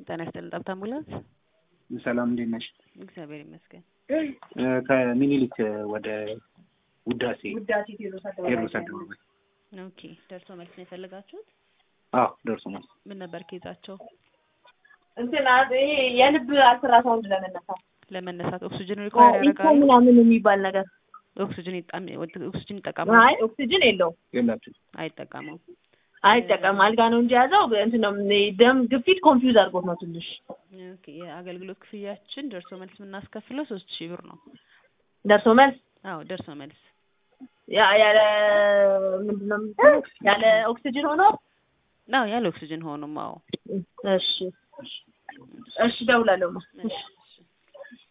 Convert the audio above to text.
ጤና ይስጥልን ጠብታ አምቡላንስ። ሰላም እንዴት ነሽ? እግዚአብሔር ይመስገን። ከሚኒሊክ ወደ ውዳሴ ውዳሴ ቴዎድሮስ ቴዎድሮስ አደባባይ አደባባይ። ኦኬ ደርሶ መልስ ነው የፈለጋችሁት? አዎ ደርሶ መልስ። ምን ነበር ኬዛቸው? እንትን አ- ይሄ የልብ አልትራሳውንድ ለመነሳት ለመነሳት ኦክሲጅን ሪኳየር ኢኮ ያደርጋሉ? ምናምን የሚባል ነገር ኦክሲጅን ይጣም ኦክሲጅን ይጠቀማሉ? አይ ኦክሲጅን የለውም የላችሁ አይጠቀሙም። አይጠቀም አልጋ ነው እንጂ ያዘው እንትን ነው ደም ግፊት ኮንፊውዝ አድርጎት ነው ትንሽ ኦኬ የአገልግሎት ክፍያችን ደርሶ መልስ የምናስከፍለው ሶስት ሺህ ብር ነው። ደርሶ መልስ አዎ ደርሶ መልስ ያ- ያለ ምንድን ነው የምትለው? ያለ ኦክሲጅን ሆኖ አዎ ያለ ኦክሲጅን ሆኖም አዎ እሺ እሺ እደውላለሁ ማ እሺ